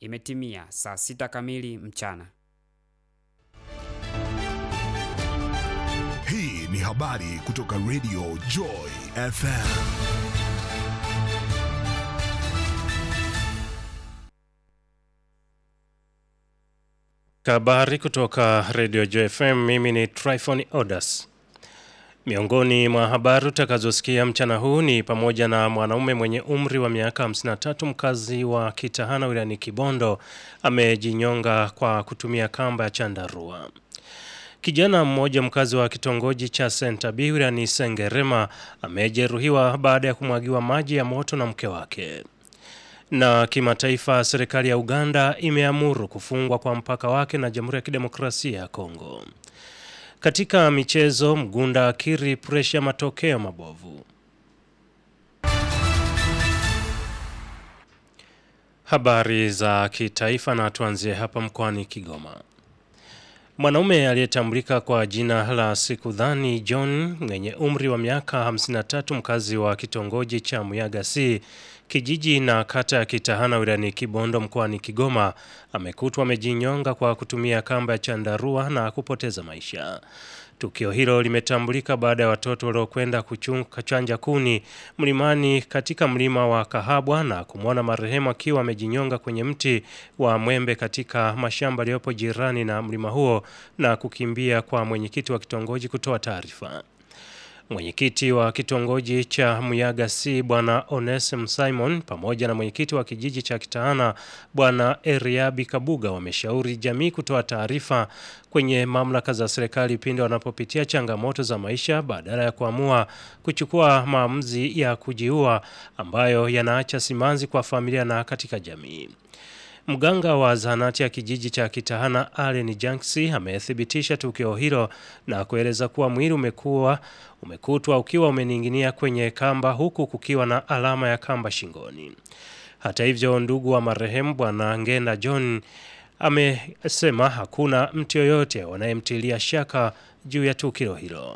Imetimia saa sita kamili mchana. Hii ni habari kutoka Radio Joy FM. Habari kutoka Radio JFM, mimi ni Tryphon Odas. Miongoni mwa habari utakazosikia mchana huu ni pamoja na mwanaume mwenye umri wa miaka 53 mkazi wa Kitahana wilayani Kibondo amejinyonga kwa kutumia kamba ya chandarua. Kijana mmoja mkazi wa kitongoji cha Sentabi wilayani Sengerema amejeruhiwa baada ya kumwagiwa maji ya moto na mke wake. Na kimataifa, serikali ya Uganda imeamuru kufungwa kwa mpaka wake na Jamhuri ya Kidemokrasia ya Kongo. Katika michezo, Mgunda akiri presha matokeo mabovu. Habari za kitaifa na tuanzie hapa mkoani Kigoma. Mwanaume aliyetambulika kwa jina la Sikudhani John mwenye umri wa miaka 53 mkazi wa kitongoji cha Muyaga C kijiji na kata ya Kitahana wilayani Kibondo mkoani Kigoma amekutwa amejinyonga kwa kutumia kamba ya chandarua na kupoteza maisha. Tukio hilo limetambulika baada ya watoto waliokwenda kuchanja kuni mlimani katika mlima wa Kahabwa na kumwona marehemu akiwa amejinyonga kwenye mti wa mwembe katika mashamba yaliyopo jirani na mlima huo na kukimbia kwa mwenyekiti wa kitongoji kutoa taarifa. Mwenyekiti wa kitongoji cha Muyaga C Bwana Onesem Simon pamoja na mwenyekiti wa kijiji cha Kitahana Bwana Eriabi Kabuga wameshauri jamii kutoa taarifa kwenye mamlaka za serikali pindi wanapopitia changamoto za maisha badala ya kuamua kuchukua maamuzi ya kujiua ambayo yanaacha simanzi kwa familia na katika jamii. Mganga wa zahanati ya kijiji cha Kitahana Allen Janksi amethibitisha tukio hilo na kueleza kuwa mwili umekuwa umekutwa ukiwa umening'inia kwenye kamba huku kukiwa na alama ya kamba shingoni. Hata hivyo, ndugu wa marehemu Bwana Ngenda John amesema hakuna mtu yoyote wanayemtilia shaka juu ya tukio hilo.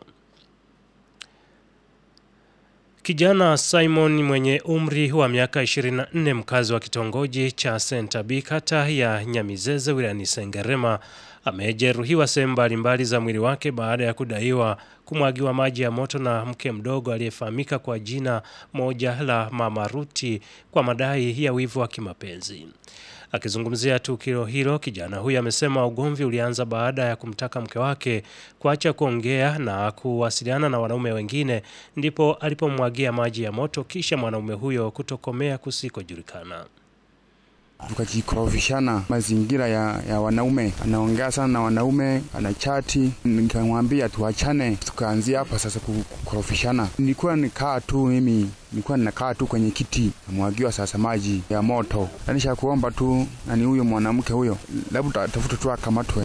Kijana Simon mwenye umri wa miaka 24 mkazi wa kitongoji cha Sentabi kata ya Nyamizeze wilayani Sengerema amejeruhiwa sehemu mbalimbali za mwili wake baada ya kudaiwa kumwagiwa maji ya moto na mke mdogo aliyefahamika kwa jina moja la Mama Ruti kwa madai ya wivu wa kimapenzi. Akizungumzia tukio hilo, kijana huyo amesema ugomvi ulianza baada ya kumtaka mke wake kuacha kuongea na kuwasiliana na wanaume wengine, ndipo alipomwagia maji ya moto, kisha mwanaume huyo kutokomea kusikojulikana. Tukajikorofishana mazingira ya, ya wanaume, anaongea sana na wanaume, anachati. Nikamwambia tuachane, tukaanzia hapa sasa kukorofishana. Nilikuwa nikaa tu mimi, nilikuwa ninakaa tu kwenye kiti, namwagiwa sasa maji ya moto. Anisha kuomba tu nani huyo mwanamke huyo, labda tafuta tu akamatwe.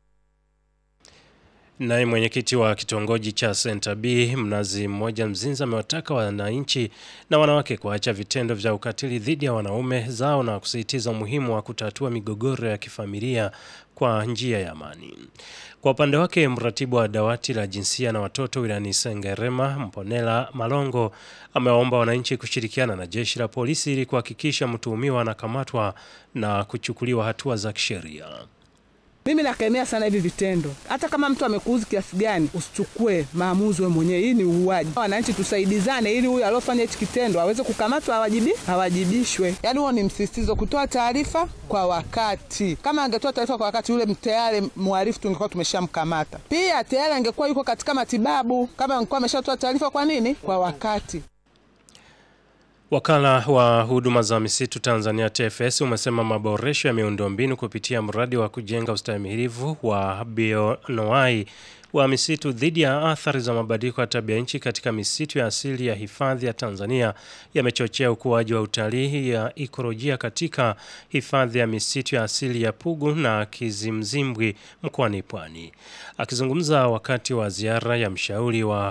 Naye mwenyekiti wa kitongoji cha Center B Mnazi Mmoja Mzinza amewataka wananchi na wanawake kuacha vitendo vya ukatili dhidi ya wanaume zao na kusisitiza umuhimu wa kutatua migogoro ya kifamilia kwa njia ya amani. Kwa upande wake, mratibu wa dawati la jinsia na watoto wilayani Sengerema Mponela Malongo amewaomba wananchi kushirikiana na jeshi la polisi ili kuhakikisha mtuhumiwa anakamatwa na kuchukuliwa hatua za kisheria. Mimi nakemea sana hivi vitendo. Hata kama mtu amekuuzi kiasi gani, usichukue maamuzi wewe mwenyewe. Hii ni uuaji. Wananchi tusaidizane, ili huyu aliofanya hichi kitendo aweze kukamatwa, awajibi awajibishwe. Yaani huo ni msisitizo, kutoa taarifa kwa wakati. Kama angetoa taarifa kwa wakati, yule tayari mhalifu tungekuwa tumeshamkamata. Pia tayari angekuwa yuko katika matibabu, kama angekuwa ameshatoa taarifa. Kwa nini? Kwa wakati. Wakala wa huduma za misitu Tanzania TFS umesema maboresho ya miundombinu kupitia mradi wa kujenga ustahimilivu wa bioanuwai wa misitu dhidi ya athari za mabadiliko ya tabia nchi katika misitu ya asili ya hifadhi ya Tanzania yamechochea ukuaji wa utalii ya ikolojia katika hifadhi ya misitu ya asili ya Pugu na Kizimzimbwi mkoani Pwani. Akizungumza wakati wa ziara ya mshauri wa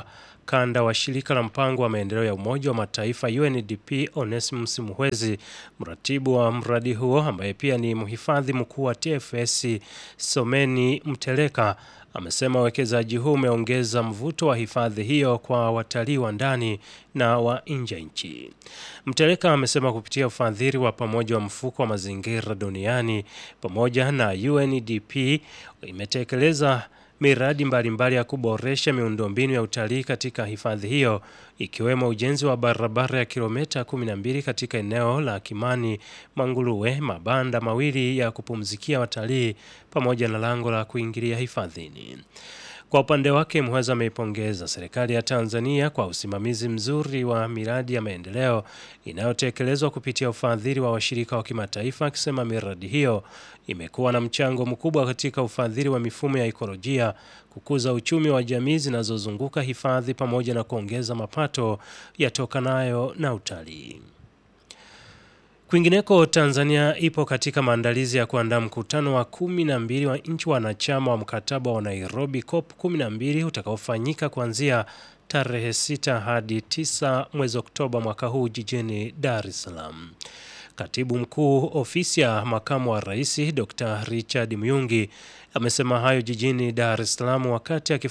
ukanda wa shirika la mpango wa maendeleo ya Umoja wa Mataifa UNDP Onesmus Muhwezi, mratibu wa mradi huo ambaye pia ni mhifadhi mkuu wa TFS Someni Mteleka amesema uwekezaji huu umeongeza mvuto wa hifadhi hiyo kwa watalii wa ndani na wa nje ya nchi. Mteleka amesema kupitia ufadhili wa pamoja wa mfuko wa mazingira duniani pamoja na UNDP imetekeleza miradi mbalimbali mbali ya kuboresha miundombinu ya utalii katika hifadhi hiyo ikiwemo ujenzi wa barabara ya kilomita 12 katika eneo la Kimani Manguruwe, mabanda mawili ya kupumzikia watalii pamoja na lango la kuingilia hifadhini. Kwa upande wake Muhweza ameipongeza serikali ya Tanzania kwa usimamizi mzuri wa miradi ya maendeleo inayotekelezwa kupitia ufadhili wa washirika wa kimataifa, akisema miradi hiyo imekuwa na mchango mkubwa katika ufadhili wa mifumo ya ikolojia, kukuza uchumi wa jamii zinazozunguka hifadhi pamoja na kuongeza mapato yatokanayo na utalii. Kwingineko, Tanzania ipo katika maandalizi ya kuandaa mkutano wa kumi na mbili wa nchi wanachama wa mkataba wa Nairobi COP 12 utakaofanyika kuanzia tarehe 6 hadi 9 mwezi Oktoba mwaka huu jijini Dar es Salaam. Katibu mkuu ofisi ya makamu wa rais Dr. Richard Muyungi amesema hayo jijini Dar es Salaam wakati